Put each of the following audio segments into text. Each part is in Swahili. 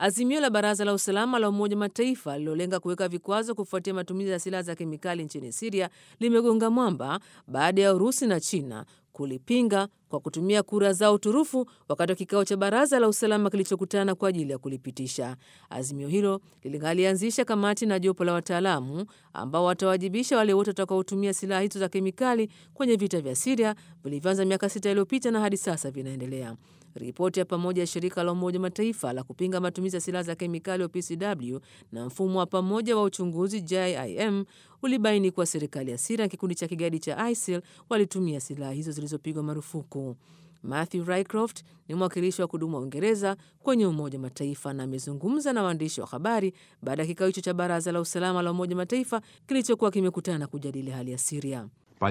Azimio la Baraza la Usalama la Umoja Mataifa lililolenga kuweka vikwazo kufuatia matumizi ya silaha za kemikali nchini Siria limegonga mwamba baada ya Urusi na China kulipinga kwa kutumia kura zao turufu wakati wa kikao cha baraza la usalama kilichokutana kwa ajili ya kulipitisha. Azimio hilo lingalianzisha kamati na jopo la wataalamu ambao watawajibisha wale wote watakaotumia silaha hizo za kemikali kwenye vita vya Siria vilivyoanza miaka sita iliyopita na hadi sasa vinaendelea. Ripoti ya pamoja ya shirika la Umoja Mataifa la kupinga matumizi ya silaha za kemikali OPCW na mfumo wa pamoja wa uchunguzi JIM ulibaini kuwa serikali ya Siria na kikundi cha kigaidi cha ISIL walitumia silaha hizo zilizopigwa marufuku. Matthew Rycroft ni mwakilishi wa kudumu wa Uingereza kwenye Umoja wa Mataifa na amezungumza na waandishi wa habari baada ya kikao hicho cha Baraza la Usalama la Umoja wa Mataifa kilichokuwa kimekutana kujadili hali ya Siria.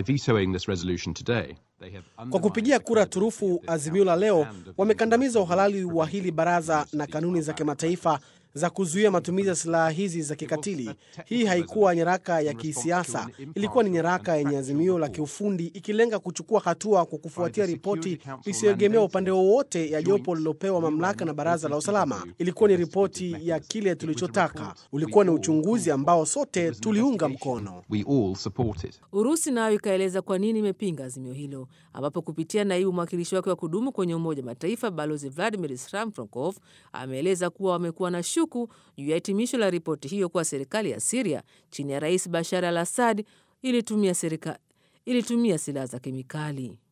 Kwa kupigia kura turufu azimio la leo, wamekandamiza uhalali wa hili baraza na kanuni za kimataifa za kuzuia matumizi ya silaha hizi za kikatili. Hii haikuwa nyaraka ya kisiasa, ilikuwa ni nyaraka yenye azimio la kiufundi ikilenga kuchukua hatua kwa kufuatia ripoti isiyoegemea upande wowote ya jopo lilopewa mamlaka na baraza la usalama. Ilikuwa ni ripoti ya kile tulichotaka, ulikuwa ni uchunguzi ambao sote tuliunga mkono. Urusi nayo ikaeleza kwa nini imepinga azimio hilo, ambapo kupitia naibu mwakilishi wake wa kudumu kwenye Umoja wa Mataifa Balozi Vladimir Sramfronkov ameeleza kuwa wamekuwa na shuku juu ya hitimisho la ripoti hiyo kuwa serikali ya Siria chini ya Rais Bashar al Assad ilitumia, ilitumia silaha za kemikali.